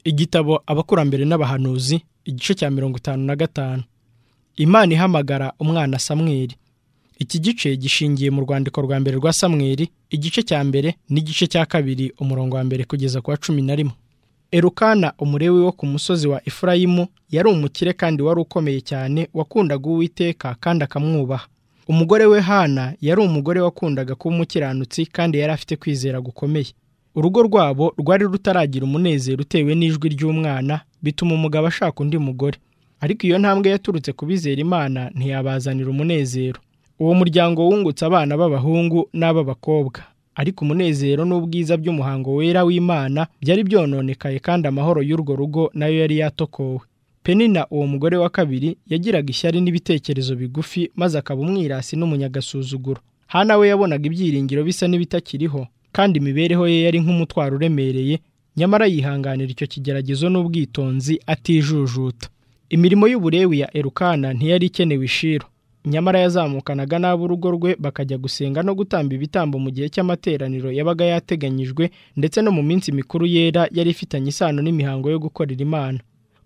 igitabo abakurambere n'abahanuzi igice cya mirongo itanu na gatanu imana ihamagara umwana samweri iki gice gishingiye mu rwandiko rwa mbere rwa samweri igice cya mbere n'igice cya kabiri umurongo wa mbere kugeza ku wa cumi na rimwe erukana umurewi wo ku musozi wa efurayimu yari umukire kandi wari ukomeye cyane wakundaga uwiteka kandi akamwubaha umugore we hana yari umugore wakundaga kuba umukiranutsi kandi yari afite kwizera gukomeye urugo rwabo rwari rutaragira umunezero utewe n'ijwi ry'umwana bituma umugabo ashaka undi mugore ariko iyo ntambwe yaturutse ku bizera imana ntiyabazanira umunezero uwo muryango wungutse abana b'abahungu n'ab'abakobwa ariko umunezero n'ubwiza by'umuhango wera w'imana byari byononekaye kandi amahoro y'urwo rugo nayo yari yatokowe penina uwo mugore wa kabiri yagiraga ishyari n'ibitekerezo bigufi maze akaba umwirasi n'umunyagasuzuguro hana we yabonaga ibyiringiro bisa n'ibitakiriho kandi imibereho ye yari nk'umutwaro uremereye nyamara yihanganira icyo kigeragezo n'ubwitonzi atijujuta imirimo y'uburewi ya erukana ntiyari ikenewe ishiro nyamara yazamukanaga n'ab'urugo rwe bakajya gusenga no gutamba ibitambo mu gihe cy'amateraniro yabaga yateganyijwe ndetse no mu minsi mikuru yera yari ifitanye isano n'imihango yo gukorera imana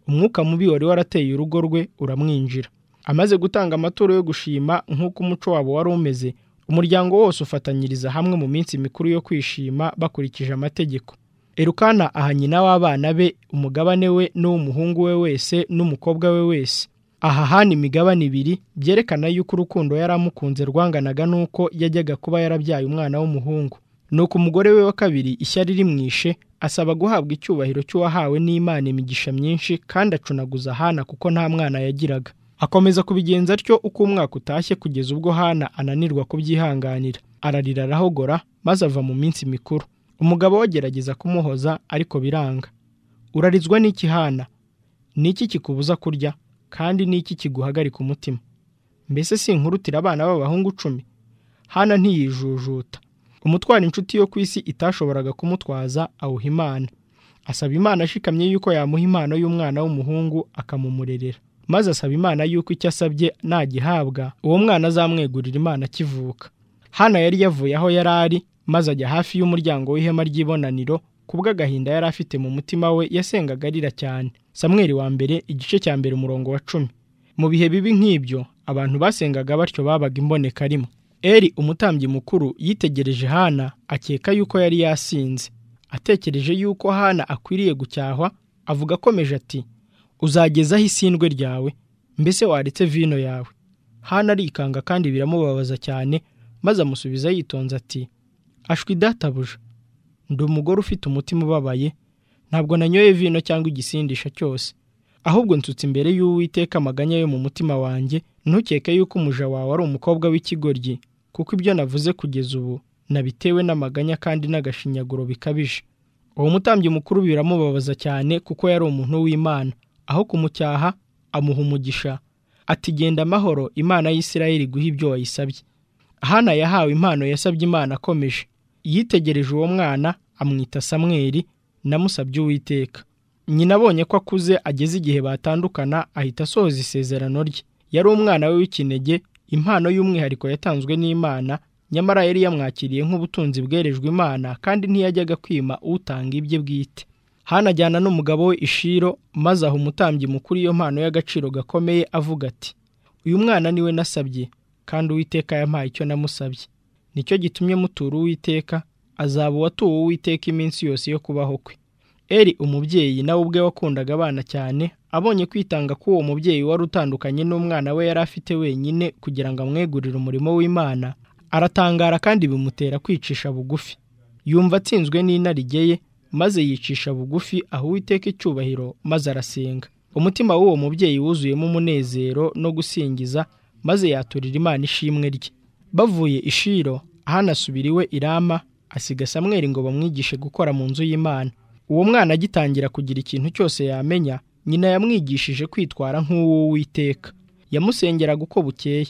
umwuka mubi wari warateye urugo rwe uramwinjira amaze gutanga amaturo yo gushima nk'uko umuco wabo wari umeze umuryango wose ufatanyiriza hamwe mu minsi mikuru yo kwishima bakurikije amategeko erukana aha nyina w'abana be umugabane we n'uw'umuhungu we wese n'umukobwa we wese aha hana imigabane ibiri byerekana yuko urukundo yari amukunze rwanganaga n'uko yajyaga kuba yarabyaye umwana w'umuhungu nuko umugore we wa kabiri ishyari rimwishe asaba guhabwa icyubahiro cy'uwahawe n'imana imigisha myinshi kandi acunaguza hana kuko nta mwana yagiraga akomeza kubigenza atyo uko umwaka utashye kugeza ubwo hana ananirwa kubyihanganira ararira arahogora maze ava mu minsi mikuru umugabo we agerageza kumuhoza ariko biranga urarizwa n'iki hana ni iki kikubuza kurya kandi ni iki kiguhagarika umutima mbese si inkurutira abana b'abahungu icumi hana ntiyijujuta umutwara inshuti yo ku isi itashoboraga kumutwaza awuha imana asaba imana ashikamye yuko yamuha impano y'umwana w'umuhungu akamumurerera maze asaba imana yuko icyo asabye nagihabwa uwo mwana azamwegurira imana akivuka hana yari yavuye aho yari ari maze ajya hafi y'umuryango w'ihema ry'ibonaniro kubw'agahinda yari afite mu mutima we yasengaga arira cyane samweri wa mbere igice cya mbere umurongo wa cumi mu bihe bibi nk'ibyo abantu basengaga batyo babaga imboneka rimwe eri umutambyi mukuru yitegereje hana akeka yuko yari yasinze atekereje yuko hana akwiriye gucyahwa avuga akomeje ati uzagezaho isindwe ryawe mbese waretse vino yawe hana arikanga kandi biramubabaza cyane maze amusubiza yitonze ati ashwi databuja ndi umugore ufite umutima ubabaye ntabwo nanyoye vino cyangwa igisindisha cyose ahubwo nsutse imbere y'uwiteka amaganya yo mu mutima wanjye ntukeke yuko umuja wawe ari umukobwa w'ikigoryi kuko ibyo navuze kugeza ubu nabitewe n'amaganya kandi n'agashinyaguro bikabije uwo mutambyi mukuru biramubabaza cyane kuko yari umuntu w'imana aho kumucyaha amuha umugisha ati genda amahoro imana y'isirayeli guha ibyo wayisabye hana yahawe impano yasabye imana akomeje yitegereje uwo mwana amwita samweri namusabye uwiteka nyina abonye ko akuze ageze igihe batandukana ahita asohoza isezerano rye yari umwana we w'ikinege impano y'umwihariko yatanzwe n'imana nyamara yari yamwakiriye nk'ubutunzi bwerejwe imana kandi ntiyajyaga kwima utanga ibye bwite hanajyana n'umugabo we ishiro maze aha umutambyi mukuru iyo mpano y'agaciro gakomeye avuga ati uyu mwana niwe nasabye kandi uwiteka yampaye icyo namusabye nicyo gitumye mutura uwiteka azaba uwatuwe uwiteka iminsi yose yo kubaho kwe eri umubyeyi nawe ubwe wakundaga abana cyane abonye kwitanga k'uwo mubyeyi wari utandukanye n'umwana we yari afite wenyine kugira ngo amwegurire umurimo w'imana aratangara kandi bimutera kwicisha bugufi yumva atsinzwe n'inarijye ye maze yicisha bugufi aho uwiteka icyubahiro maze arasenga umutima w'uwo mubyeyi wuzuyemo umunezero no gusingiza maze yaturira imana ishimwe rye bavuye ishiro hanasubiriwe irama asiga samweri ngo bamwigishe gukora mu nzu y'imana uwo mwana agitangira kugira ikintu cyose yamenya nyina yamwigishije kwitwara nk'uwo witeka yamusengeraga uko bukeye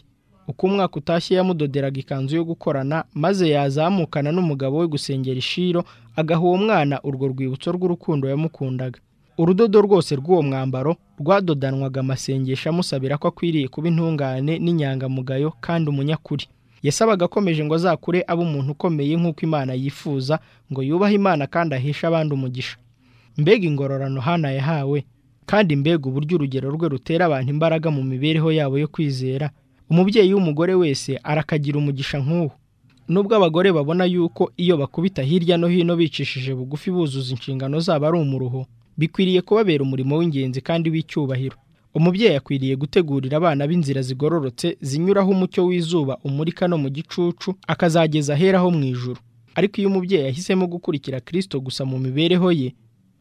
uko umwaka utashye yamudoderaga ikanzu yo gukorana maze yazamukana n'umugabo we gusengera ishiro agaha uwo mwana urwo rwibutso rw'urukundo yamukundaga urudodo rwose rw'uwo mwambaro rwadodanwaga amasengesho amusabira ko akwiriye kuba intungane n'inyangamugayo kandi umunyakuri yasabaga akomeje ngo azakure abe umuntu ukomeye nk'uko imana yifuza ngo yubahe imana kandi ahishe abandi umugisha mbega ingororano hana yahawe kandi mbega uburyo urugero rwe rutera abantu imbaraga mu mibereho yabo yo kwizera umubyeyi w'umugore wese arakagira umugisha nk'uwo nubwo abagore babona yuko iyo bakubita hirya no hino bicishije bugufi buzuza inshingano zabo ari umuruho bikwiriye kubabera umurimo w'ingenzi kandi w'icyubahiro umubyeyi akwiriye gutegurira abana b'inzira zigororotse zinyuraho umucyo w'izuba umurika no mu gicucu akazageza aheraho mu ijuru ariko iyo umubyeyi ahisemo gukurikira kirisito gusa mu mibereho ye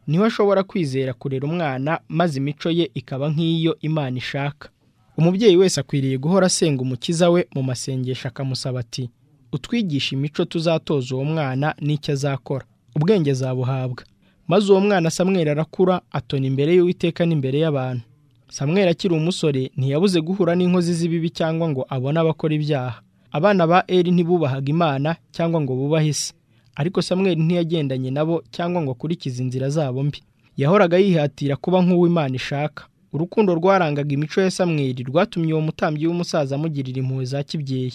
niho ashobora kwizera kurera umwana maze imico ye ikaba nk'iyo imana ishaka umubyeyi wese akwiriye guhora asenga umukiza we mu masengesho akamusaba ati utwigisha imico tuzatoza uwo mwana n'icyo azakora ubwenge zabuhabwa maze uwo mwana samwera arakura atona imbere y'uwiteka n'imbere y'abantu samwera akiri umusore ntiyabuze guhura n'inkozi z'ibibi cyangwa ngo abone abakora ibyaha abana ba eri ntibubahaga imana cyangwa ngo bubahe isi ariko samweri ntiyagendanye nabo cyangwa ngo akurikize inzira zabo mbi yahoraga yihatira kuba nk'uwo imana ishaka urukundo rwarangaga imico ya samweri rwatumye uwo mutambyi w'umusaza amugirira impuhwe za kibyeyi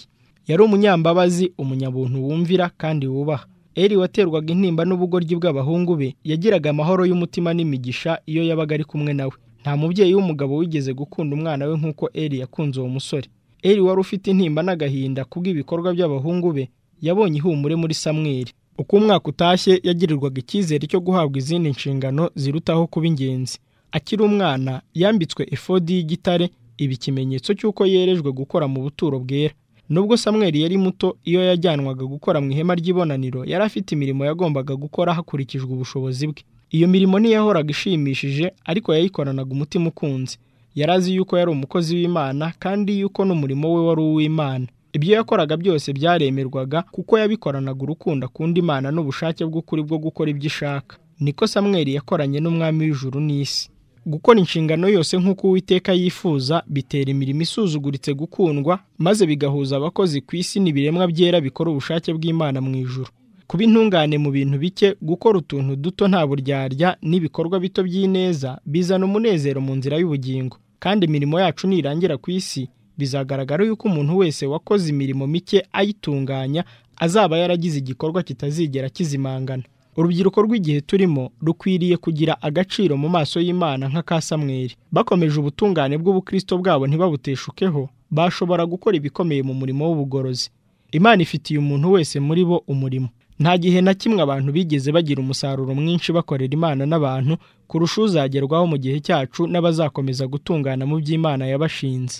yari umunyambabazi umunyabuntu wumvira kandi wubaha eri waterwaga intimba n'ubugoryi bw'abahungu be yagiraga amahoro y'umutima n'imigisha iyo yabaga ari kumwe nawe nta mubyeyi w'umugabo wigeze gukunda umwana we nk'uko eri yakunze uwo musore eri wari ufite intimba n'agahinda kubw'ibikorwa by'abahungu be yabonye ihumure muri samweri uko umwaka utashye yagirirwaga icyizere cyo guhabwa izindi nshingano zirutaho kuba ingenzi akiri umwana yambitswe efodi y'igitare iba ikimenyetso cy'uko yerejwe gukora mu buturo bwera nubwo samweri yari muto iyo yajyanwaga gukora mu ihema ry'ibonaniro yari afite imirimo yagombaga gukora hakurikijwe ubushobozi bwe iyo mirimo ntiyahoraga ishimishije ariko yayikoranaga umutima ukunze yari azi yuko yari umukozi w'imana kandi yuko n'umurimo we wari uw'imana ibyo yakoraga byose byaremerwaga kuko yabikoranaga urukundo akunda imana n'ubushake bw'ukuri bwo gukora ibyo ishaka niko samweri yakoranye n'umwami w'ijuru n'isi gukora inshingano yose nk'uko uwiteka yifuza bitera imirimo isuzuguritse gukundwa maze bigahuza abakozi ku isi n'ibiremwa byera bikora ubushake bw'imana mu ijuru kuba intungane mu bintu bike gukora utuntu duto nta buryarya n'ibikorwa bito by'ineza bizana umunezero mu nzira y'ubugingo kandi imirimo yacu nirangira ku isi bizagaragara yuko umuntu wese wakoze imirimo mike ayitunganya azaba yaragize igikorwa kitazigera kizimangana urubyiruko rw'igihe turimo rukwiriye kugira agaciro mu maso y'imana nk'aka samweri bakomeje ubutungane bw'ubukristo bwabo ntibabuteshukeho bashobora gukora ibikomeye mu murimo w'ubugorozi imana ifitiye umuntu wese muri bo umurimo nta gihe na kimwe abantu bigeze bagira umusaruro mwinshi bakorera imana n'abantu kurusha uzagerwaho mu gihe cyacu n'abazakomeza gutungana mu by'imana yabashinze